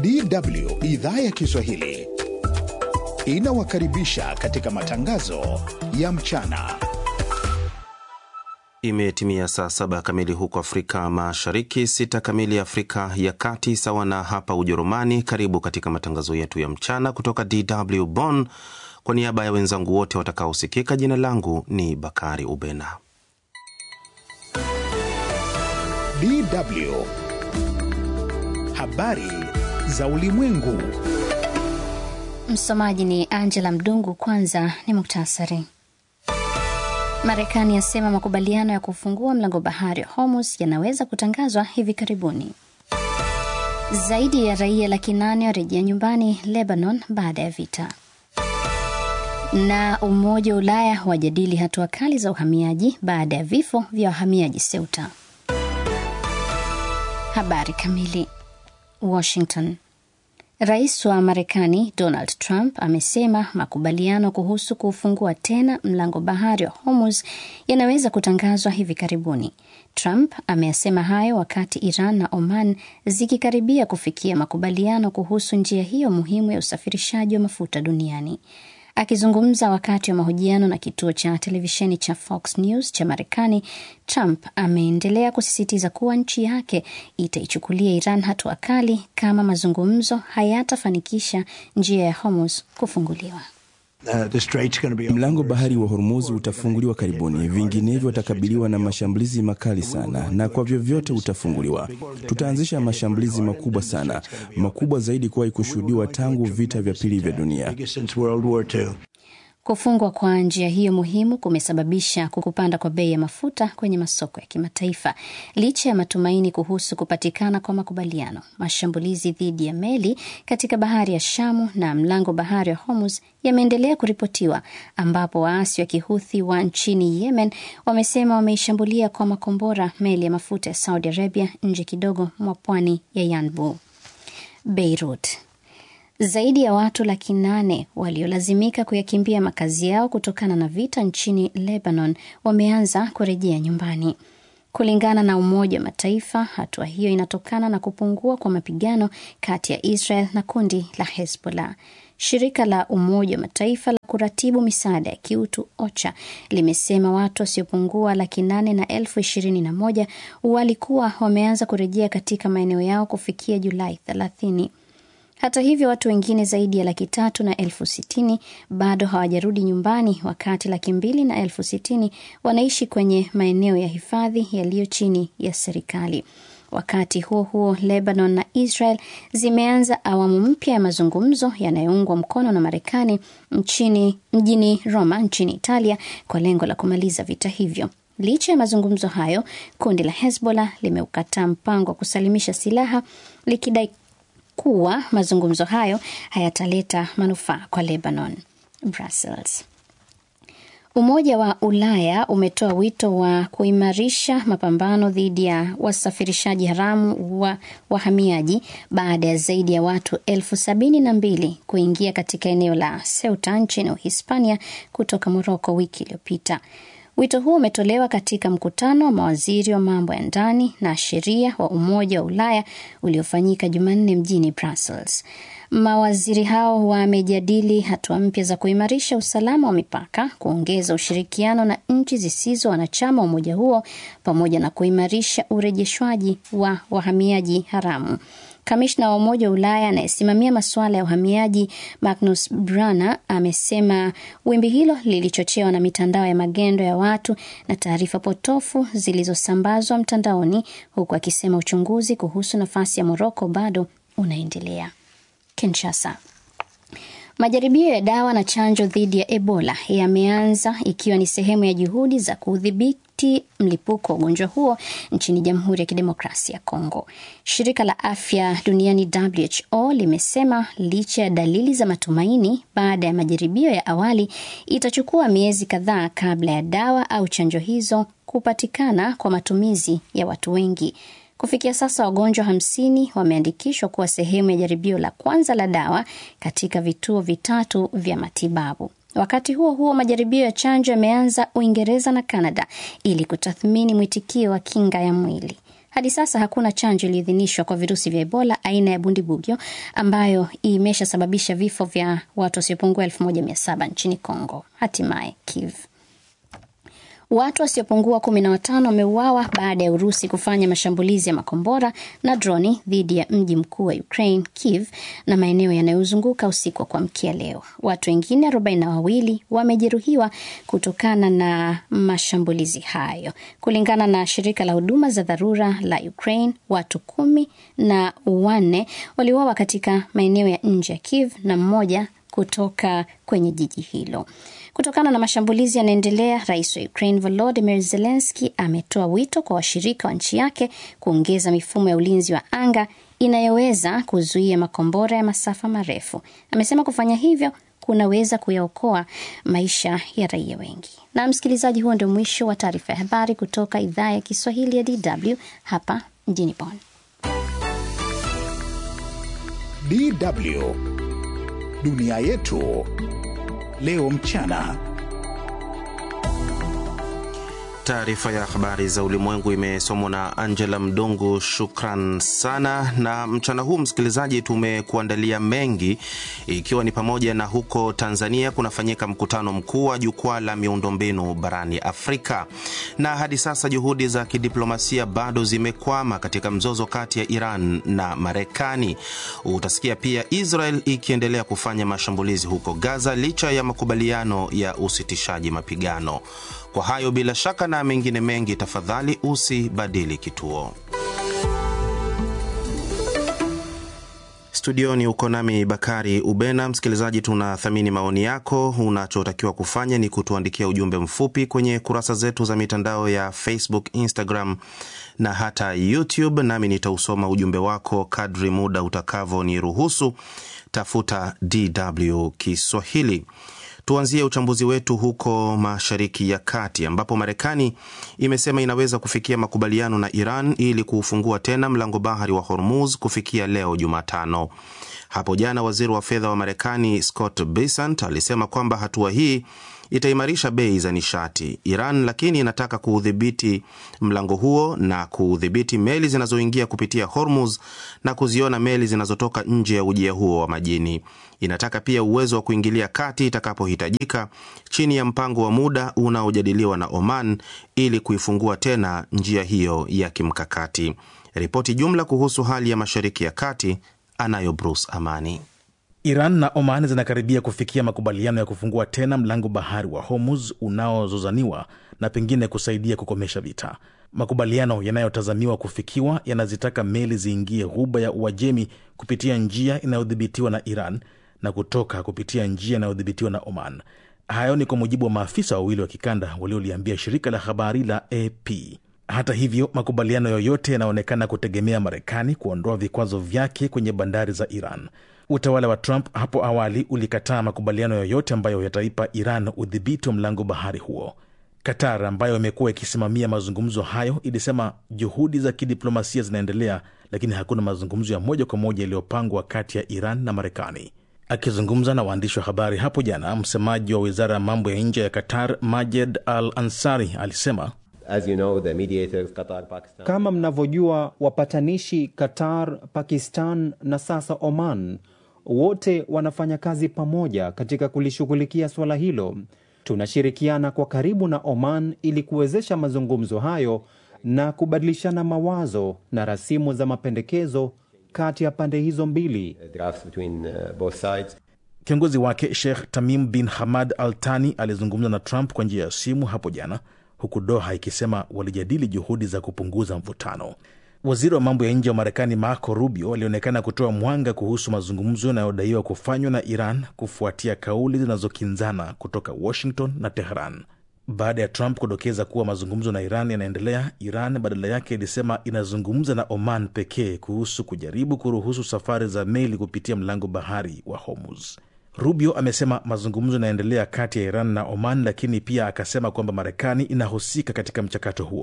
DW idhaa ya Kiswahili inawakaribisha katika matangazo ya mchana. Imetimia saa saba kamili huko Afrika Mashariki, sita kamili Afrika ya Kati, sawa na hapa Ujerumani. Karibu katika matangazo yetu ya mchana kutoka DW Bonn. Kwa niaba ya wenzangu wote watakaosikika, jina langu ni Bakari Ubena. DW habari za ulimwengu. Msomaji ni Angela Mdungu. Kwanza ni muktasari. Marekani yasema makubaliano ya kufungua mlango bahari wa Hormuz yanaweza kutangazwa hivi karibuni. Zaidi ya raia laki nane warejea nyumbani Lebanon baada ya vita. Na Umoja wa Ulaya wajadili hatua kali za uhamiaji baada ya vifo vya wahamiaji Ceuta. Habari kamili. Washington. Rais wa Marekani Donald Trump amesema makubaliano kuhusu kufungua tena mlango bahari wa Hormuz yanaweza kutangazwa hivi karibuni. Trump ameyasema hayo wakati Iran na Oman zikikaribia kufikia makubaliano kuhusu njia hiyo muhimu ya usafirishaji wa mafuta duniani. Akizungumza wakati wa mahojiano na kituo cha televisheni cha Fox News cha Marekani, Trump ameendelea kusisitiza kuwa nchi yake itaichukulia Iran hatua kali kama mazungumzo hayatafanikisha njia ya Hormuz kufunguliwa. Uh, mlango bahari wa Hormuz utafunguliwa karibuni, vinginevyo watakabiliwa na mashambulizi makali sana, na kwa vyovyote utafunguliwa. Tutaanzisha mashambulizi makubwa sana, makubwa zaidi kuwahi kushuhudiwa tangu vita vya pili vya dunia. Kufungwa kwa njia hiyo muhimu kumesababisha kupanda kwa bei ya mafuta kwenye masoko ya kimataifa. Licha ya matumaini kuhusu kupatikana kwa makubaliano, mashambulizi dhidi ya meli katika bahari ya Shamu na mlango bahari wa Hormuz yameendelea kuripotiwa, ambapo waasi wa kihuthi wa nchini Yemen wamesema wameishambulia kwa makombora meli ya mafuta ya Saudi Arabia nje kidogo mwa pwani ya Yanbu. Beirut. Zaidi ya watu laki nane waliolazimika kuyakimbia makazi yao kutokana na vita nchini Lebanon wameanza kurejea nyumbani. Kulingana na Umoja wa Mataifa, hatua hiyo inatokana na kupungua kwa mapigano kati ya Israel na kundi la Hezbollah. Shirika la Umoja wa Mataifa la kuratibu misaada ya kiutu OCHA limesema watu wasiopungua laki nane na elfu ishirini na moja walikuwa wameanza kurejea katika maeneo yao kufikia Julai thelathini. Hata hivyo watu wengine zaidi ya laki tatu na elfu sitini bado hawajarudi nyumbani, wakati laki mbili na elfu sitini wanaishi kwenye maeneo ya hifadhi yaliyo chini ya serikali. Wakati huo huo, Lebanon na Israel zimeanza awamu mpya ya mazungumzo yanayoungwa mkono na Marekani nchini mjini Roma nchini Italia kwa lengo la kumaliza vita hivyo. Licha ya mazungumzo hayo, kundi la Hezbollah limeukataa mpango wa kusalimisha silaha likidai kuwa mazungumzo hayo hayataleta manufaa kwa Lebanon. Brussels. Umoja wa Ulaya umetoa wito wa kuimarisha mapambano dhidi ya wasafirishaji haramu wa wahamiaji baada ya zaidi ya watu elfu sabini na mbili kuingia katika eneo la Ceuta nchini Uhispania kutoka Moroko wiki iliyopita. Wito huo umetolewa katika mkutano wa mawaziri wa mambo ya ndani na sheria wa Umoja wa Ulaya uliofanyika Jumanne mjini Brussels. Mawaziri hao wamejadili hatua mpya za kuimarisha usalama wa mipaka, kuongeza ushirikiano na nchi zisizo wanachama wa umoja huo, pamoja na kuimarisha urejeshwaji wa wahamiaji haramu. Kamishna wa Umoja wa Ulaya anayesimamia masuala ya uhamiaji Magnus Brana amesema wimbi hilo lilichochewa na mitandao ya magendo ya watu na taarifa potofu zilizosambazwa mtandaoni, huku akisema uchunguzi kuhusu nafasi ya Moroko bado unaendelea. Kinshasa. Majaribio ya dawa na chanjo dhidi ya Ebola yameanza ikiwa ni sehemu ya juhudi za kudhibiti mlipuko wa ugonjwa huo nchini Jamhuri ya Kidemokrasia ya Kongo. Shirika la Afya Duniani WHO limesema licha ya dalili za matumaini baada ya majaribio ya awali, itachukua miezi kadhaa kabla ya dawa au chanjo hizo kupatikana kwa matumizi ya watu wengi. Kufikia sasa wagonjwa hamsini wameandikishwa kuwa sehemu ya jaribio la kwanza la dawa katika vituo vitatu vya matibabu. Wakati huo huo, majaribio ya chanjo yameanza Uingereza na Kanada ili kutathmini mwitikio wa kinga ya mwili. Hadi sasa hakuna chanjo iliyoidhinishwa kwa virusi vya Ebola aina ya Bundibugyo ambayo imeshasababisha vifo vya watu wasiopungua 1700 nchini Kongo. Hatimaye Kiev Watu wasiopungua kumi na watano wameuawa baada ya Urusi kufanya mashambulizi ya makombora na droni dhidi ya mji mkuu wa Ukraine, Kiev, na maeneo yanayozunguka usiku wa kuamkia leo. Watu wengine arobaini na wawili wamejeruhiwa kutokana na mashambulizi hayo. Kulingana na shirika la huduma za dharura la Ukraine, watu kumi na wanne waliuawa katika maeneo ya nje ya Kiev na mmoja kutoka kwenye jiji hilo. Kutokana na mashambulizi yanaendelea, rais wa Ukraine Volodymyr Zelensky ametoa wito kwa washirika wa nchi yake kuongeza mifumo ya ulinzi wa anga inayoweza kuzuia makombora ya masafa marefu. Amesema kufanya hivyo kunaweza kuyaokoa maisha ya raia wengi. Na msikilizaji, huo ndio mwisho wa taarifa ya habari kutoka idhaa ya Kiswahili ya DW hapa mjini Bonn. DW dunia yetu leo mchana. Taarifa ya habari za ulimwengu imesomwa na Angela Mdungu. Shukran sana. Na mchana huu, msikilizaji, tumekuandalia mengi, ikiwa ni pamoja na huko Tanzania kunafanyika mkutano mkuu wa jukwaa la miundombinu barani Afrika, na hadi sasa juhudi za kidiplomasia bado zimekwama katika mzozo kati ya Iran na Marekani. Utasikia pia Israel ikiendelea kufanya mashambulizi huko Gaza licha ya makubaliano ya usitishaji mapigano. Kwa hayo bila shaka na mengine mengi, tafadhali usibadili kituo. Studioni uko nami Bakari Ubena. Msikilizaji, tunathamini maoni yako. Unachotakiwa kufanya ni kutuandikia ujumbe mfupi kwenye kurasa zetu za mitandao ya Facebook, Instagram na hata YouTube, nami nitausoma ujumbe wako kadri muda utakavyoniruhusu. Tafuta DW Kiswahili. Tuanzie uchambuzi wetu huko Mashariki ya Kati ambapo Marekani imesema inaweza kufikia makubaliano na Iran ili kuufungua tena mlango bahari wa Hormuz kufikia leo Jumatano. Hapo jana waziri wa fedha wa Marekani Scott Bessent alisema kwamba hatua hii itaimarisha bei za nishati. Iran lakini inataka kuudhibiti mlango huo na kuudhibiti meli zinazoingia kupitia Hormuz na kuziona meli zinazotoka nje ya ujia huo wa majini. Inataka pia uwezo wa kuingilia kati itakapohitajika chini ya mpango wa muda unaojadiliwa na Oman ili kuifungua tena njia hiyo ya kimkakati. Ripoti jumla kuhusu hali ya Mashariki ya Kati anayo Bruce Amani. Iran na Oman zinakaribia kufikia makubaliano ya kufungua tena mlango bahari wa Hormuz unaozozaniwa na pengine kusaidia kukomesha vita. Makubaliano yanayotazamiwa kufikiwa yanazitaka meli ziingie ghuba ya Uajemi kupitia njia inayodhibitiwa na Iran na kutoka kupitia njia inayodhibitiwa na Oman. Hayo ni kwa mujibu wa maafisa wawili wa kikanda walioliambia shirika la habari la AP. Hata hivyo, makubaliano yoyote yanaonekana kutegemea Marekani kuondoa vikwazo vyake kwenye bandari za Iran. Utawala wa Trump hapo awali ulikataa makubaliano yoyote ambayo yataipa Iran udhibiti wa mlango bahari huo. Qatar ambayo imekuwa ikisimamia mazungumzo hayo ilisema juhudi za kidiplomasia zinaendelea, lakini hakuna mazungumzo ya moja kwa moja yaliyopangwa kati ya Iran na Marekani. Akizungumza na waandishi wa habari hapo jana, msemaji wa wizara ya mambo ya nje ya Qatar Majed Al Ansari alisema As you know, the mediators, Qatar, Pakistan. Kama mnavyojua, wapatanishi Qatar, Pakistan na sasa Oman wote wanafanya kazi pamoja katika kulishughulikia suala hilo. Tunashirikiana kwa karibu na Oman ili kuwezesha mazungumzo hayo na kubadilishana mawazo na rasimu za mapendekezo kati ya pande hizo mbili. Drafts between uh, both sides. Kiongozi wake Sheikh Tamim bin Hamad Al Thani alizungumza na Trump kwa njia ya simu hapo jana, huku Doha ikisema walijadili juhudi za kupunguza mvutano. Waziri wa mambo ya nje wa Marekani Marco Rubio alionekana kutoa mwanga kuhusu mazungumzo yanayodaiwa kufanywa na Iran kufuatia kauli zinazokinzana kutoka Washington na Tehran. Baada ya Trump kudokeza kuwa mazungumzo na Iran yanaendelea, Iran badala yake ilisema inazungumza na Oman pekee kuhusu kujaribu kuruhusu safari za meli kupitia mlango bahari wa Hormuz. Rubio amesema mazungumzo yanaendelea kati ya Iran na Oman, lakini pia akasema kwamba Marekani inahusika katika mchakato huo.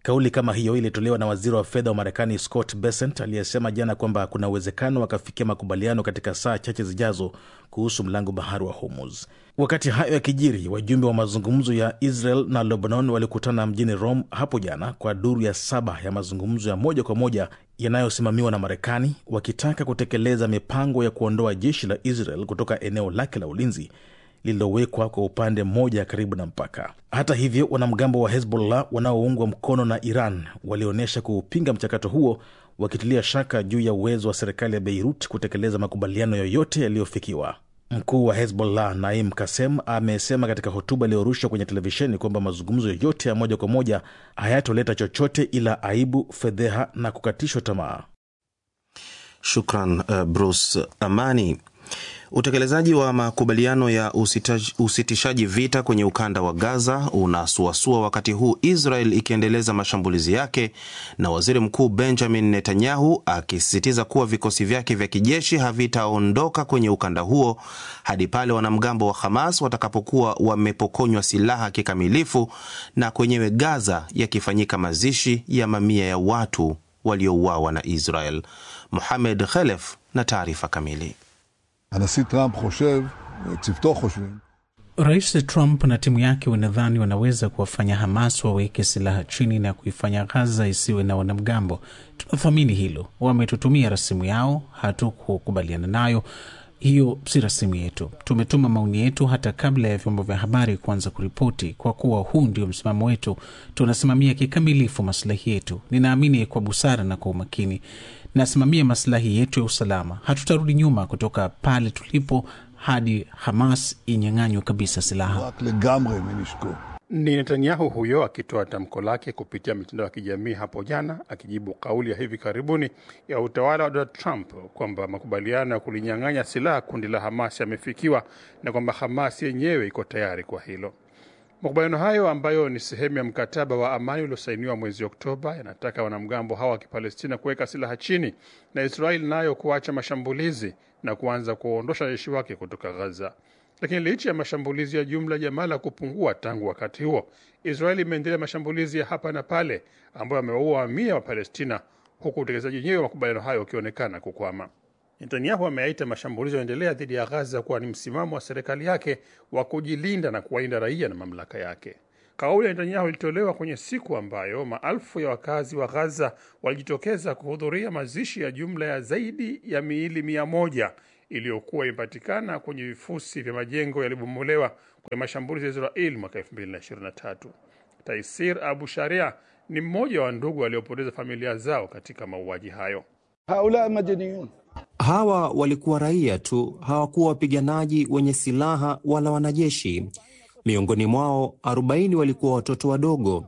Kauli kama hiyo ilitolewa na waziri wa fedha wa Marekani Scott Bessent aliyesema jana kwamba kuna uwezekano wakafikia makubaliano katika saa chache zijazo kuhusu mlango bahari wa Hormuz. Wakati hayo yakijiri, wajumbe wa mazungumzo ya Israel na Lebanon walikutana mjini Rome hapo jana kwa duru ya saba ya mazungumzo ya moja kwa moja yanayosimamiwa na Marekani, wakitaka kutekeleza mipango ya kuondoa jeshi la Israel kutoka eneo lake la ulinzi lililowekwa kwa upande mmoja karibu na mpaka. Hata hivyo, wanamgambo wa Hezbollah wanaoungwa mkono na Iran walionyesha kuupinga mchakato huo, wakitilia shaka juu ya uwezo wa serikali ya Beirut kutekeleza makubaliano yoyote yaliyofikiwa. Mkuu wa Hezbollah Naim Kasem amesema katika hotuba iliyorushwa kwenye televisheni kwamba mazungumzo yoyote ya moja kwa moja hayatoleta chochote ila aibu, fedheha na kukatishwa tamaa. Shukran uh, Bruce Amani. Utekelezaji wa makubaliano ya usitishaji vita kwenye ukanda wa Gaza unasuasua wakati huu Israel ikiendeleza mashambulizi yake na waziri mkuu Benjamin Netanyahu akisisitiza kuwa vikosi vyake vya kijeshi havitaondoka kwenye ukanda huo hadi pale wanamgambo wa Hamas watakapokuwa wamepokonywa silaha kikamilifu na kwenyewe Gaza yakifanyika mazishi ya mamia ya watu waliouawa na Israel. Muhamed Khelef na taarifa kamili. הנשיא טראמפ חושב, צוותו חושבים, Rais Trump na timu yake wanadhani wanaweza kuwafanya Hamas waweke silaha chini na kuifanya Gaza isiwe na wanamgambo. Tunathamini hilo. Wametutumia rasimu yao, hatukukubaliana nayo. Hiyo si rasimu yetu. Tumetuma maoni yetu hata kabla ya vyombo vya habari kuanza kuripoti. Kwa kuwa huu ndio msimamo wetu, tunasimamia kikamilifu maslahi yetu. Ninaamini kwa busara na kwa umakini nasimamia maslahi yetu ya usalama. Hatutarudi nyuma kutoka pale tulipo hadi Hamas inyang'anywe kabisa silaha. רק לגמרי מנשקו. Ni Netanyahu huyo akitoa tamko lake kupitia mitandao ya kijamii hapo jana, akijibu kauli ya hivi karibuni ya utawala wa Donald Trump kwamba makubaliano ya kulinyang'anya silaha kundi la Hamas yamefikiwa na kwamba Hamas yenyewe iko tayari kwa hilo. Makubaliano hayo ambayo ni sehemu ya mkataba wa amani uliosainiwa mwezi Oktoba yanataka wanamgambo hawa wa Kipalestina kuweka silaha chini na Israeli nayo kuacha mashambulizi na kuanza kuondosha jeshi wake kutoka Gaza. Lakini licha ya mashambulizi ya jumla jamala kupungua tangu wakati huo, Israeli imeendelea mashambulizi ya hapa na pale ambayo yamewaua mamia wa Palestina, huku utekelezaji wenyewe wa makubaliano hayo ukionekana kukwama. Netanyahu ameaita mashambulizi yanaendelea dhidi ya Gaza kuwa ni msimamo wa serikali yake wa kujilinda na kuwalinda raia na mamlaka yake. Kauli ya Netanyahu ilitolewa kwenye siku ambayo maelfu ya wakazi wa Gaza walijitokeza kuhudhuria mazishi ya jumla ya zaidi ya miili mia moja iliyokuwa imepatikana kwenye vifusi vya majengo yaliyobomolewa kwenye mashambulizi ya Israel mwaka 2023. Taisir Abu Sharia ni mmoja wa ndugu waliopoteza familia zao katika mauaji hayo. haula madaniyun Hawa walikuwa raia tu, hawakuwa wapiganaji wenye silaha wala wanajeshi. Miongoni mwao 40 walikuwa watoto wadogo,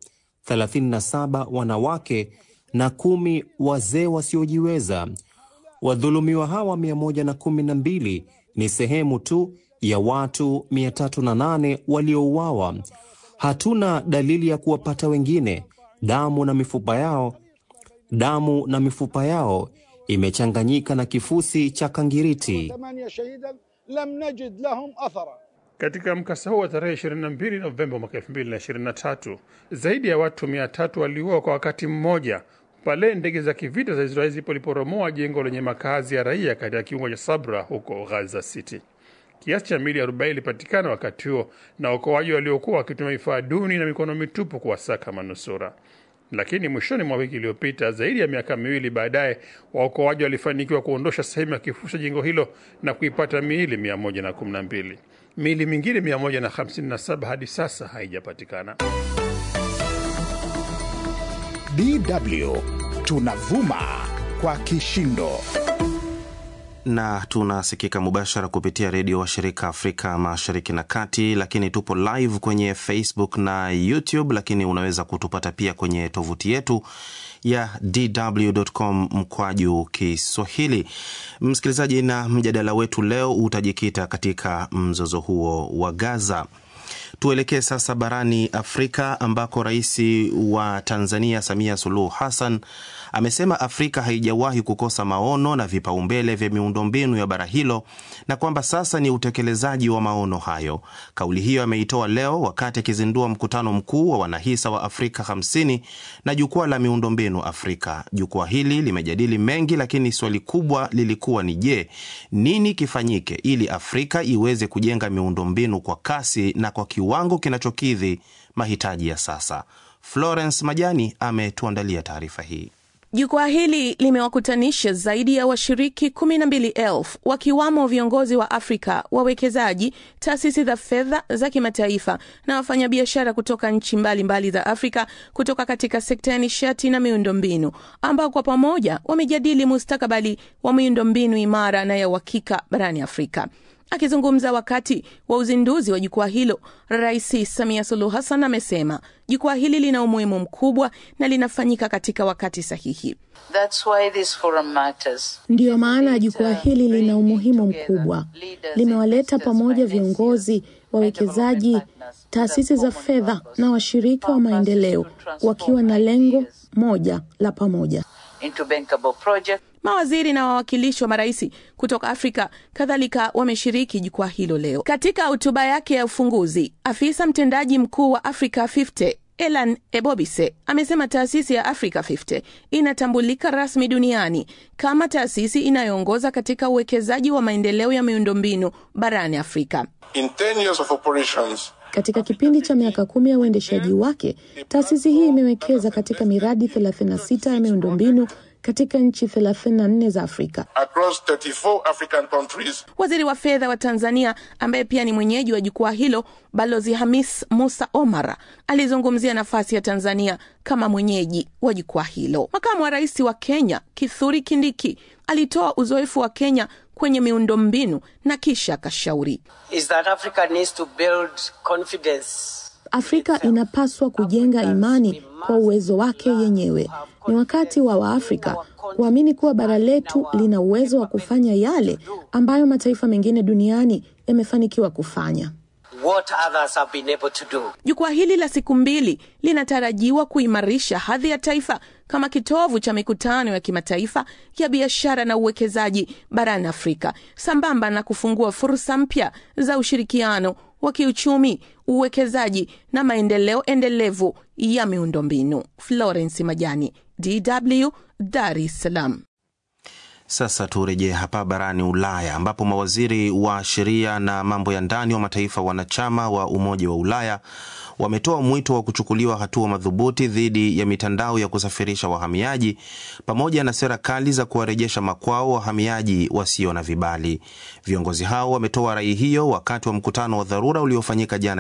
37 wanawake na kumi wazee wasiojiweza. Wadhulumiwa hawa 112 ni sehemu tu ya watu 308 waliouawa. Hatuna dalili ya kuwapata wengine. Damu na mifupa yao, damu na mifupa yao imechanganyika na kifusi cha kangiriti. ثمانية شهيدا لم نجد لهم أثرا Katika mkasa huo wa tarehe 22 Novemba mwaka 2023 zaidi ya watu 300 waliuawa kwa wakati mmoja pale ndege za kivita za Israeli zilipoliporomoa jengo lenye makazi ya raia katika kiungo cha Sabra huko Gaza City. Kiasi cha mili 40 ilipatikana wakati huo na waokoaji waliokuwa wakitumia vifaa duni na mikono mitupu kuwasaka manusura. Lakini mwishoni mwa wiki iliyopita, zaidi ya miaka miwili baadaye, waokoaji walifanikiwa kuondosha sehemu ya kifusi cha jengo hilo na kuipata miili 112. Miili mingine 157 hadi sasa haijapatikana. DW tunavuma kwa kishindo. na tunasikika mubashara kupitia redio wa shirika Afrika Mashariki na Kati, lakini tupo live kwenye Facebook na YouTube, lakini unaweza kutupata pia kwenye tovuti yetu ya dw.com mkwaju Kiswahili. Msikilizaji, na mjadala wetu leo utajikita katika mzozo huo wa Gaza. Tuelekee sasa barani Afrika ambako rais wa Tanzania Samia Suluhu Hassan amesema Afrika haijawahi kukosa maono na vipaumbele vya miundombinu ya bara hilo na kwamba sasa ni utekelezaji wa maono hayo. Kauli hiyo ameitoa leo wakati akizindua mkutano mkuu wa wanahisa wa Afrika 50 na jukwaa la miundombinu Afrika. Jukwaa hili limejadili mengi, lakini swali kubwa lilikuwa ni je, nini kifanyike ili Afrika iweze kujenga miundombinu kwa kasi na kwa kiwango kinachokidhi mahitaji ya sasa. Florence Majani ametuandalia taarifa hii. Jukwaa hili limewakutanisha zaidi ya washiriki kumi na mbili elfu wakiwamo viongozi wa Afrika, wawekezaji, taasisi za fedha za kimataifa na wafanyabiashara kutoka nchi mbalimbali za Afrika kutoka katika sekta ya nishati na miundombinu, ambao kwa pamoja wamejadili mustakabali wa miundombinu imara na ya uhakika barani Afrika. Akizungumza wakati wa uzinduzi wa jukwaa hilo, Rais Samia Suluhu Hassan amesema jukwaa hili lina umuhimu mkubwa na linafanyika katika wakati sahihi. Ndiyo maana jukwaa hili lina umuhimu mkubwa, limewaleta pamoja viongozi, wawekezaji, taasisi za fedha na washirika wa maendeleo wakiwa na lengo moja la pamoja. Mawaziri na wawakilishi wa marais kutoka Afrika kadhalika wameshiriki jukwaa hilo leo. Katika hotuba yake ya ufunguzi, afisa mtendaji mkuu wa Africa 50 Elan Ebobise amesema taasisi ya Africa 50 inatambulika rasmi duniani kama taasisi inayoongoza katika uwekezaji wa maendeleo ya miundombinu barani Afrika. In 10 years of operations, Katika kipindi cha miaka kumi ya uendeshaji wake, taasisi hii imewekeza katika miradi 36 ya miundombinu katika nchi 34 za Afrika. across 34 African countries. Waziri wa fedha wa Tanzania ambaye pia ni mwenyeji wa jukwaa hilo, Balozi Hamis Musa Omar alizungumzia nafasi ya Tanzania kama mwenyeji wa jukwaa hilo. Makamu wa rais wa Kenya Kithuri Kindiki alitoa uzoefu wa Kenya kwenye miundombinu na kisha akashauri is that Africa needs to build confidence. Afrika inapaswa kujenga imani kwa uwezo wake yenyewe. Ni wakati wa Waafrika kuamini kuwa bara letu lina uwezo wa kufanya yale ambayo mataifa mengine duniani yamefanikiwa kufanya. What others have been able to do. Jukwaa hili la siku mbili linatarajiwa kuimarisha hadhi ya taifa kama kitovu cha mikutano ya kimataifa ya biashara na uwekezaji barani Afrika, sambamba na kufungua fursa mpya za ushirikiano wa kiuchumi, uwekezaji na maendeleo endelevu ya miundombinu. Florence Majani, DW, Dar es Salaam. Sasa turejee hapa barani Ulaya ambapo mawaziri wa sheria na mambo ya ndani wa mataifa wanachama wa Umoja wa Ulaya wametoa mwito wa kuchukuliwa hatua madhubuti dhidi ya mitandao ya kusafirisha wahamiaji pamoja na sera kali za kuwarejesha makwao wahamiaji wasio na vibali. Viongozi hao wametoa rai hiyo wakati wa mkutano wa dharura uliofanyika jana